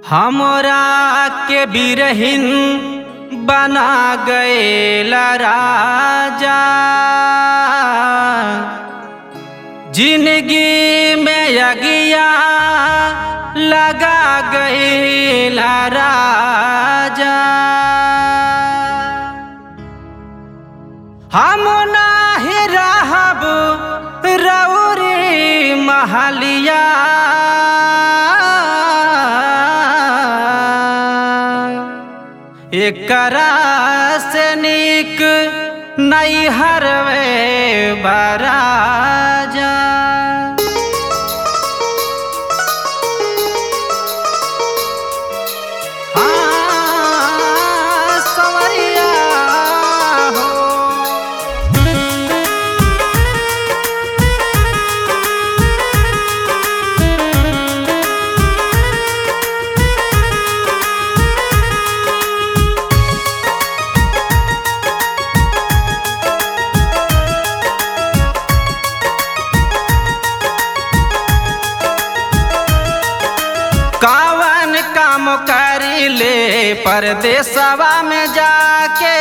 हमरा के बिरहिन बना गएला राजा जिंदगी में अगिया लगा गएला राजा हम नाही रहब रौरी महलिया एकरा से नीक नहीं हरवे बराजा हाँ, संवरिया हो कावन काम करी ले परदेसवा में जाके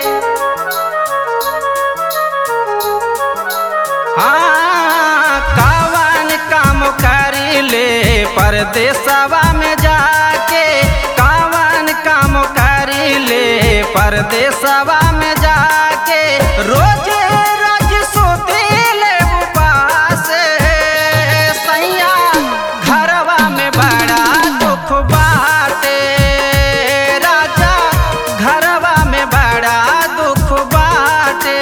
हाँ कावन काम करी ले परदेसवा में जाके कावन काम करी ले परदेसवा में जाके रोज रोज सोते ले उपास सैया घरवा में बड़ा दुख बाटे राजा घरवा में बड़ा दुख बाटे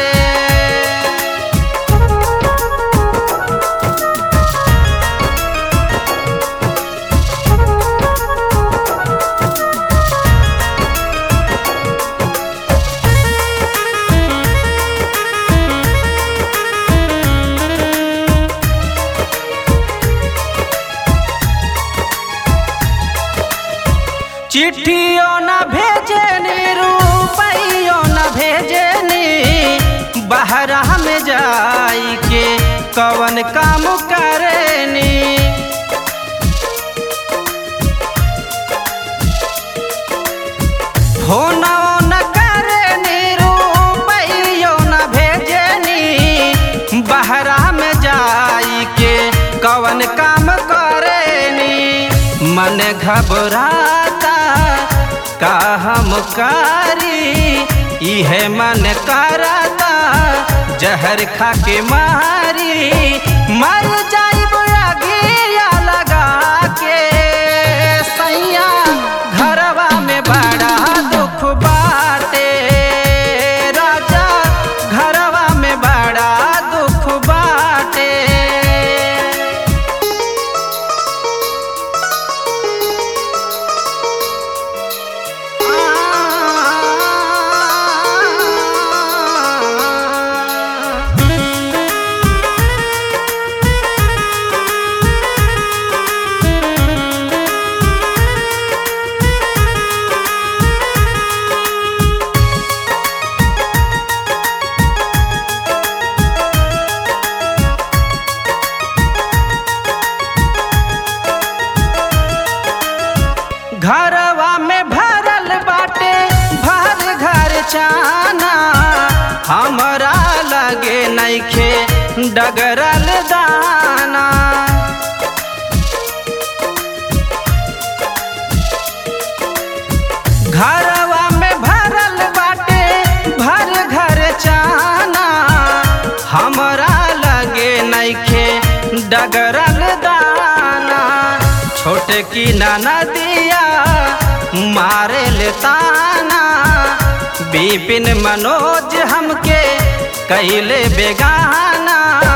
चिट्ठियों न भेजनी रुपइयों न भेजनी बहरा में जाई के कवन काम करनी फोनो न करनी रुपइयों न भेजनी बहरा में जाई के कवन काम करनी मन घबराता का हम करी इहे मन करता जहर खा के मारी मर जाइब अगिया लगा के सैया घरवा में बड़ा दुख बाटे राजा घरवा में बड़ा दुख बाटे घरवा में भरल बाटे भर घर चाना हमरा लगे नइखे डगरल दाना घरवा में भरल बाटे भर घर चाना हमरा लगे नइखे डगरल दाना छोटे की नदिया मारे ले ताना बिपिन मनोज हमके कैले बेगाना